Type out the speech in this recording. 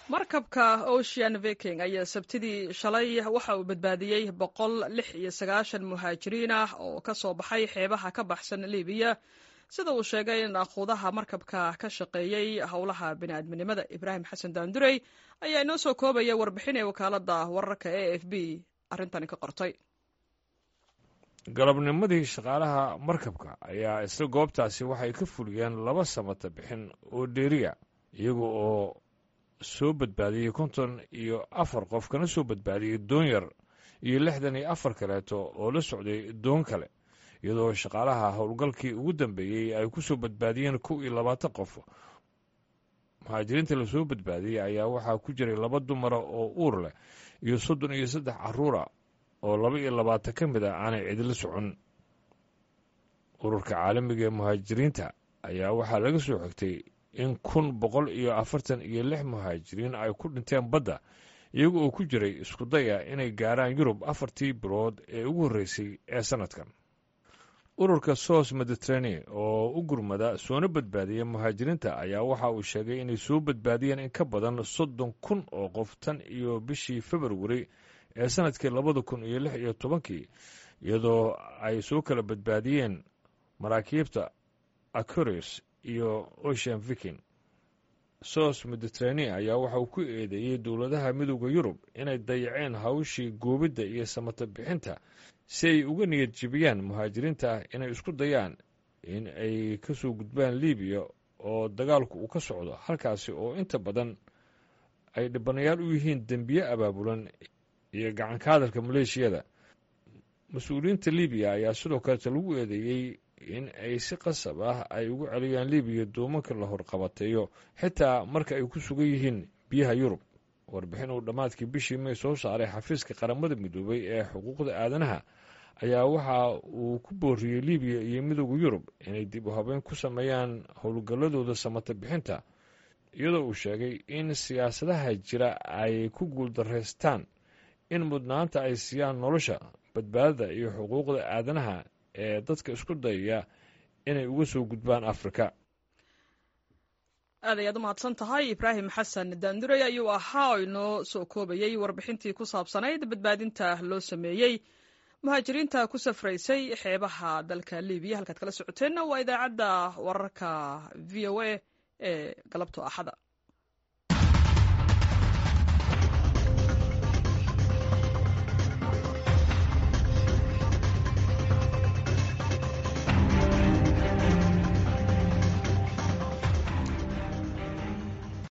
markabka ocean viking ayaa sabtidii shalay waxa uu badbaadiyey boqol lix iyo sagaashan muhaajiriin ah oo ka soo baxay xeebaha ka baxsan libiya sida uu sheegay in aquudaha markabka ka shaqeeyey howlaha bini'aadminimada ibraahim xasan daandurey ayaa inoo soo koobaya warbixin ee wakaalada wararka e f b arrintani ka qortay galabnimadii shaqaalaha markabka ayaa isla goobtaasi waxay ka fuliyeen laba samata bixin oo dheeriya iyaga oo soo badbaadiyey konton iyo afar qof kana soo badbaadiyey doon yar iyo lixdan iyo afar kaleeto oo la socday doon kale iyadoo shaqaalaha howlgalkii ugu dambeeyey ay ku soo badbaadiyeen kow iyo labaatan qof muhaajiriinta lasoo badbaadiyey ayaa waxaa ku jiray laba dumara oo uur leh iyo soddon iyo saddex caruura oo laba iyo labaatan ka mid a aanay cidila socon ururka caalamiga ee muhaajiriinta ayaa waxaa laga soo xigtay in kun boqol iyo afartan iyo lix muhaajiriin ay ku dhinteen badda iyaga oo ku jiray isku daya inay gaaraan yurub afartii bilood ee ugu horreysay ee sannadkan ururka sos mediterranea oo u gurmada soona badbaadiya muhaajiriinta ayaa waxa uu sheegay inay soo badbaadiyeen in ka badan soddon kun oo qof tan iyo bishii februari ee sannadkii labada kun iyo lix iyo tobankii iyadoo ay soo kala badbaadiyeen maraakiibta acurius iyo ocean viking sos mediterranea ayaa waxa uu ku eedeeyey dowladaha midooda yurub inay dayaceen hawshii goobidda iyo samata bixinta si ay uga niyad jebiyaan muhaajiriinta inay isku dayaan in ay ka soo gudbaan libiya oo dagaalku uu ka socdo halkaasi oo inta badan ay dhibanayaal u yihiin dembiye abaabulan iyo gacanka hadalka maleeshiyada mas-uuliyiinta libiya ayaa sidoo kaleeta lagu eedeeyey in ay si qasab ah ay ugu celiyaan libiya doomanka la horqabateeyo xitaa marka ay ku sugan yihiin biyaha yurub warbixin uu dhammaadkii bishii may soo saaray xafiiska qaramada midoobay ee xuquuqda aadanaha ayaa waxa uu ku booriyey libiya iyo midooda yurub inay dib u habeyn ku sameeyaan howlgalladooda samata bixinta iyadoo uu sheegay in siyaasadaha jira ay ku guuldaraystaan in mudnaanta ay siiyaan nolosha badbaadada iyo xuquuqda aadanaha ee dadka isku dayaya inay uga soo gudbaan afrika aad ayaad u mahadsan tahay ibraahim xasan daandurey ayuu ahaa oo inoo soo koobayey warbixintii ku saabsanayd badbaadinta loo sameeyey muhaajiriinta ku safraysay xeebaha dalka libiya halkaad kala socoteenna waa idaacadda wararka v o a ee galabto axada